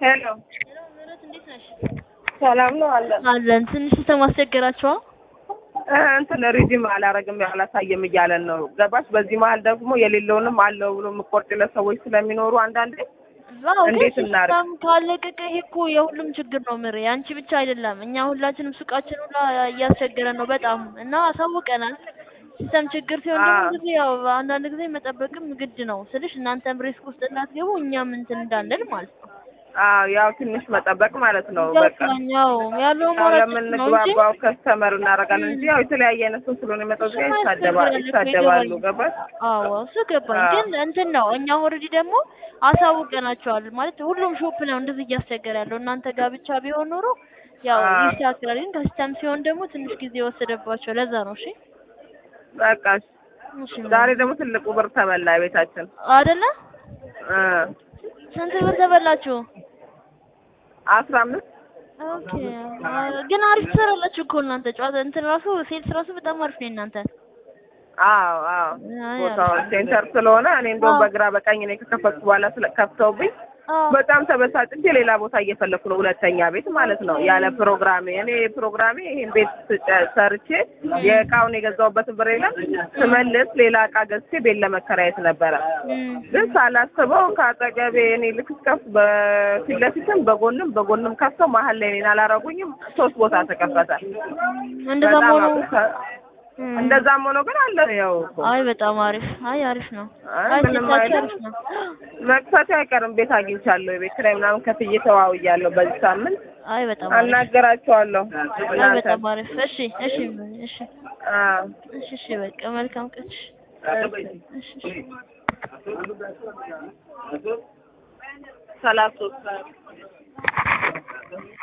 ሄሎ ምህረት እንዴት ነሽ? ሰላም ነው አለ አለን። ትንሽ ሲስተም አስቸገራችኋል? እ እንትን ሪዲም አላረግም አላሳየም እያለን ነው ገባሽ። በዚህ መሀል ደግሞ የሌለውንም አለው ብሎ የምቆርጥለት ሰዎች ስለሚኖሩ አንዳንዴ አዎ፣ ግን እንዴት እናድርግ? ሲስተም ካለቀቀ ይሄ እኮ የሁሉም ችግር ነው ምሬ፣ አንቺ ብቻ አይደለም። እኛ ሁላችንም ሱቃችን ሁላ እያስቸገረን ነው በጣም እና አሳውቀናል። ሲስተም ችግር ሲሆን ደግሞ አዎ። ጊዜ ያው አንዳንድ ጊዜ መጠበቅም ግድ ነው ስልሽ እናንተም ሪስክ ውስጥ እንዳትገቡ እኛም እንትን እንዳንል ማለት ነው። አዎ ያው ትንሽ መጠበቅ ማለት ነው። በቃ ገባኛው ያለው ያው ማረጥ ነው እንጂ ለምንግባባው ከስተመር እናደርጋለን እንጂ ያው የተለያየ አይነት ሰው ስለሆነ የመጣው እዚህ ጋር ይሳደባል ይሳደባሉ። ገባሽ? አዎ እሱ ገባኝ። አዎ። ግን እንትን ነው እኛ ኦልሬዲ ደግሞ አሳውቀናቸዋል ማለት ሁሉም ሾፕ ነው እንደዚህ እያስቸገረ ያለው። እናንተ ጋር ብቻ ቢሆን ኖሮ ያው አዎ። ይስተካከላል። ግን ከሲስተም ሲሆን ደግሞ ትንሽ ጊዜ ወሰደባቸው። ለዛ ነው። እሺ በቃ እሺ። እሺ ዛሬ ደግሞ ትልቁ ብር ተበላ ቤታችን አይደለ? እ ስንት ብር ተበላችሁ? አስራ አምስት ኦኬ አ- ግን አሪፍ ትሰራላችሁ እኮ እናንተ ጨዋታ እንትን ራሱ ሴልስ ራሱ በጣም አሪፍ ነው እናንተ። አዎ አዎ አይ ቦታው አሪፍ። ሴንተር ስለሆነ እኔ እንደውም አዎ። በግራ በቀኝ እኔ ከከፈትኩ በኋላ ስለ ከፍተውብኝ አዎ በጣም ተበሳጭቼ ሌላ ቦታ እየፈለኩ ነው፣ ሁለተኛ ቤት ማለት ነው። ያለ ፕሮግራሜ እኔ ፕሮግራሜ ይሄን ቤት ስጨ- ሰርቼ የእቃውን የገዛሁበትን ብር የለም ስመልስ ሌላ እቃ ገዝቼ ቤት ለመከራየት ነበረ። እም፣ ግን ሳላስበው ከአጠገቤ እኔ ልክ ስከፍት በፊት ለፊትም በጎንም በጎንም ከፍተው መሀል ላይ እኔን አላረጉኝም። ሶስት ቦታ ተከፈተ። እንደዛ በጣም ሆኖ አብሳ- እም፣ እንደዛም ሆኖ ግን አለ ያው እኮ አይ በጣም አሪፍ። አይ አሪፍ ነው። አይ አይ ምንም ሴታችሁ አይልም። አሪፍ ነው። መክፈቴ አይቀርም። ቤት አግኝቻለሁ። የቤት ኪራይ ምናምን ከፍዬ ተዋውያለሁ። በዚህ ሳምንት አይ በጣም አሪፍ። አናገራቸዋለሁ። አይ እናንተ በጣም አሪፍ። እሺ እሺ እሺ አዎ እሺ እሺ በቃ መልካም ቀን። እሺ እሺ እሺ ሰላሳ ሶስት